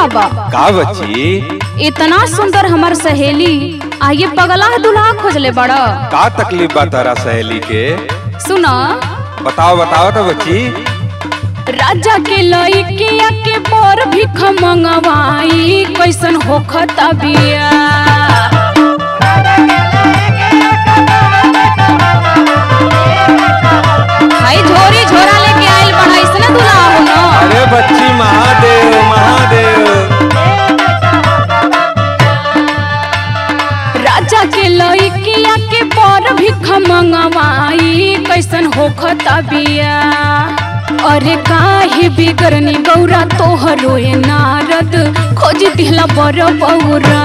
बाबा का बच्ची इतना सुंदर हमार सहेली आ ये पगला दुल्हा खोजले बड़ा का तकलीफ बा तारा सहेली के सुना बताओ बताओ तो बच्ची राजा के लइकिया के पर भिख मंगवाई कैसन होखता बिया भाई झोरी झोरा लेके आइल बड़ा इसने दुल्हा हो ना अरे बच्ची महादेव महादेव राजा के लइकिया के पर भिख मंगवाई कैसन होखता बिया अरे काहे बिगड़नी गौरा तोहरो ए नारद खोज दिहला बर बौरा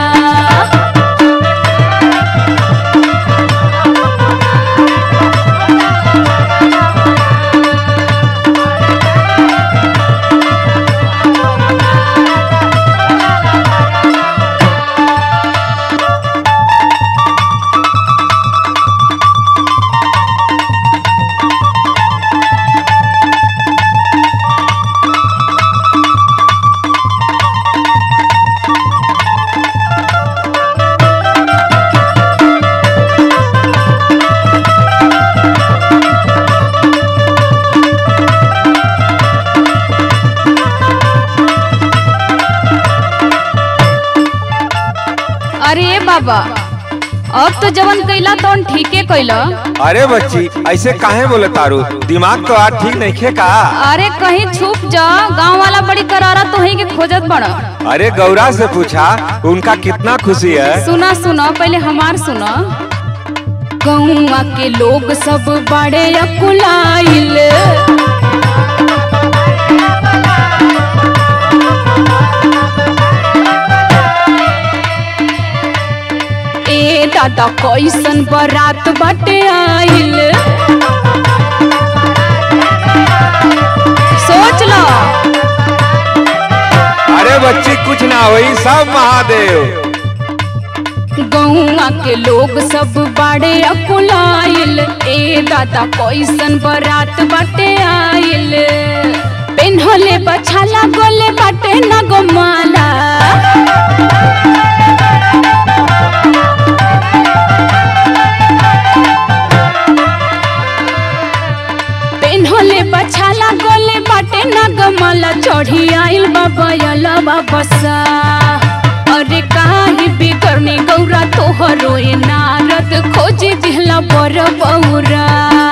अरे ए बाबा अब तो जवन कैला तो ठीके कैला अरे बच्ची ऐसे काहे बोले तारू दिमाग तो आज ठीक नहीं खे का अरे कहीं छुप जा गांव वाला बड़ी करारा तो ही के खोजत बड़ा अरे गौरा से पूछा उनका कितना खुशी है सुना सुना पहले हमार सुना गौवा के लोग सब बड़े अकुलाइल ए दादा कैसन बरात बटे आइल सोच लो अरे बच्ची कुछ ना हुई सब महादेव गौवा के लोग सब बड़े अकुलाइल ए दादा कैसन बरात बाटे आइल पेन्हले बछाला गोले बाटे न गोमाला पेन्हले बछाला गोले बाटे न गमाला चढ़ी आइल बाबा यला बाबसा अरे काहे बिगड़नी गौरा तोहरो ए नारद खोजे दिहला बर बौरा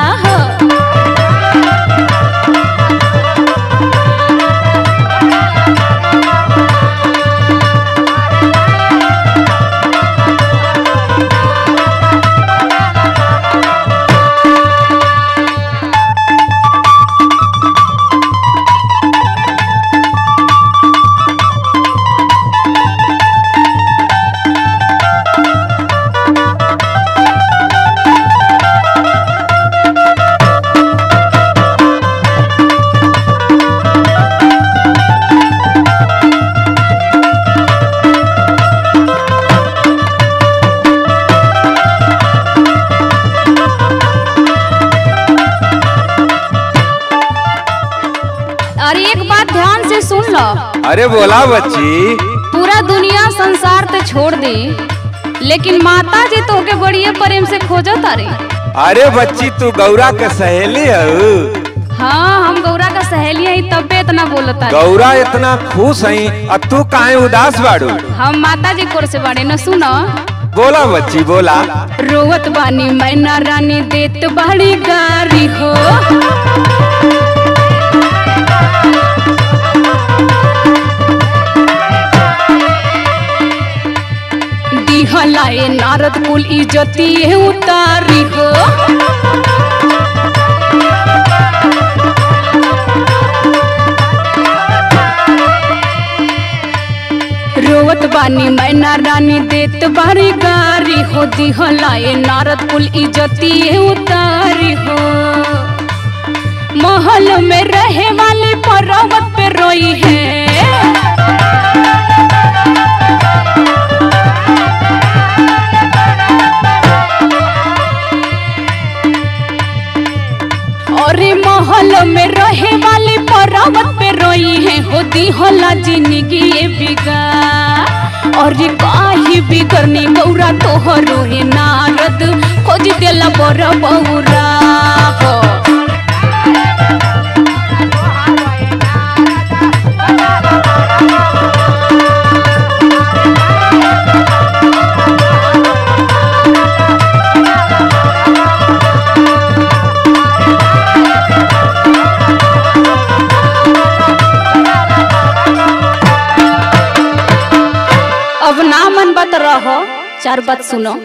अरे एक बात ध्यान से सुन लो अरे बोला बच्ची पूरा दुनिया संसार ते छोड़ दे लेकिन माता जी तो के बड़िए प्रेम से खोजो तारे अरे बच्ची तू गौरा के सहेली है हाँ हम गौरा का सहेली है तबे इतना बोलता है गौरा इतना खुश है और तू काहे उदास बाड़ू हम माता जी कोर से बाड़े न सुनो बोला बच्ची बोला रोवत बानी मैना रानी देत बाड़ी गारी हो दिहलाए नारद कुल इज्जती उतारी हो रोवत बानी मैना रानी देत बारी गारी हो दिहलाए नारद कुल इज्जती उतारी हो महल में रहे वाली पर्वत पे रोई है और महल में रहे वाली पर्वत पे रोई है हो दिहला जिंदगी बिगा और काहे बिगड़नी गौरा तोहरो हे नारद खोज देला बर बौरा हो अब ना मन बत रहो चार बात सुनो